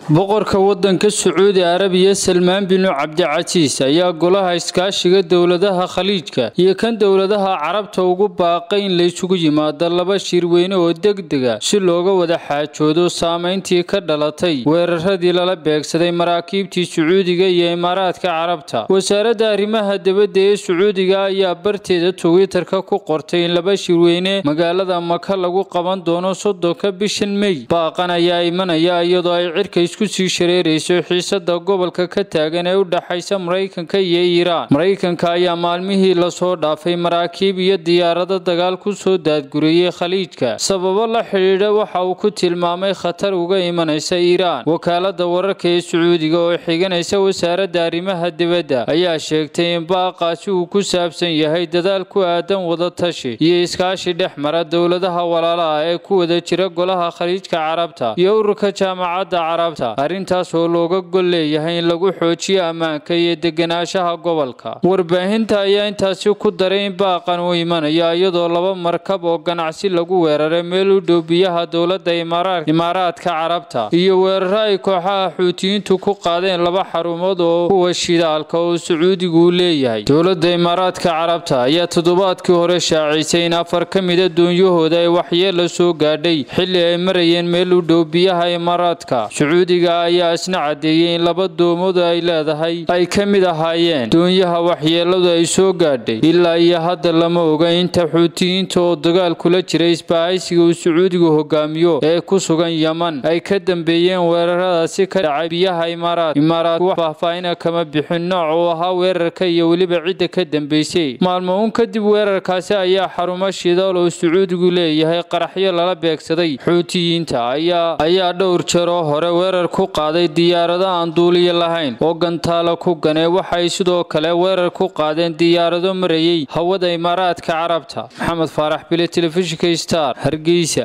boqorka wadanka sacuudi arabiya salmaan binu cabdicasiis ayaa golaha iskaashiga dowladaha khaliijka iyo kan dowladaha carabta ugu baaqay in laysugu yimaado laba shirweyne oo degdega si looga wada xaajoodo saameyntii ka dhalatay weeraradii lala beegsaday maraakiibtii sacuudiga iyo imaaraadka carabta wasaaradda arrimaha dibadda ee sacuudiga ayaa barteeda twitter-ka ku qortay in laba shirweyne magaalada maka lagu qaban doono soddonka bishan mey baaqan ayaa imanaya iyadoo ay cirka isku sii shareerayso xiisada gobolka ka taagan ee u dhaxaysa maraykanka iyo iiraan maraykanka ayaa maalmihii lasoo dhaafay maraakiib iyo diyaarado dagaal ku soo daadguriyey khaliijka sababo la xidhiidha waxa uu ku tilmaamay khatar uga imanaysa iiraan wakaalada wararka ee sacuudiga oo xiganaysa wasaaradda arrimaha dibadda ayaa sheegtay in baaqaasi uu ku saabsan yahay dadaal ku aadan wadatashi iyo iskaashi dhex mara dowladaha walaalaha ee ku wada jira golaha khaliijka carabta iyo ururka jaamacadda carabta arrintaas oo looga gol leeyahay in lagu xoojiyo ammaanka iyo deganaanshaha gobolka warbaahinta ayaa intaasi ku daray in baaqan uu imanaya iyadoo laba markab oo ganacsi lagu weeraray meel u dhow biyaha dowladda imaaraadka carabta iyo weeraro ay kooxaha xuutiyiintu ku qaadeen laba xarumood oo kuwa shidaalka oo sacuudigu u leeyahay dowladda imaaraadka carabta ayaa toddobaadkii hore shaacisay in afar ka mida doonyahooda ay waxyeella soo gaadhay xilli ay marayeen meel u dhow biyaha imaaraadka sacuudiga ayaa isna caddeeyey in laba doomood ay leedahay ay ka mid ahaayeen doonyaha waxyeelladu ay soo gaadhay ilaa iyo hadda lama oga inta xuutiyiinta oo dagaal kula jira isbahaysiga uu sacuudigu hogaamiyo ee ku sugan yeman ay ka dambeeyeen weeraradaasi ka dhacay biyaha imaaraad imaaraad wax faahfaahina kama bixin nooc uu ahaa weerarka iyo weliba cidda ka dambeysay maalmo uun kadib weerarkaasi ayaa xarumo shidaal oo sacuudigu leeyahay qaraxyo lala beegsaday xuutiyiinta ayaa dhowr jeeroo hore weerar ku qaaday diyaarado aan duuliyo lahayn oo gantaalo ku ganee waxay sidoo kale weerar ku qaadeen diyaarado marayay hawada imaaraadka carabta maxamed faarax bile telefishinka star hargeysa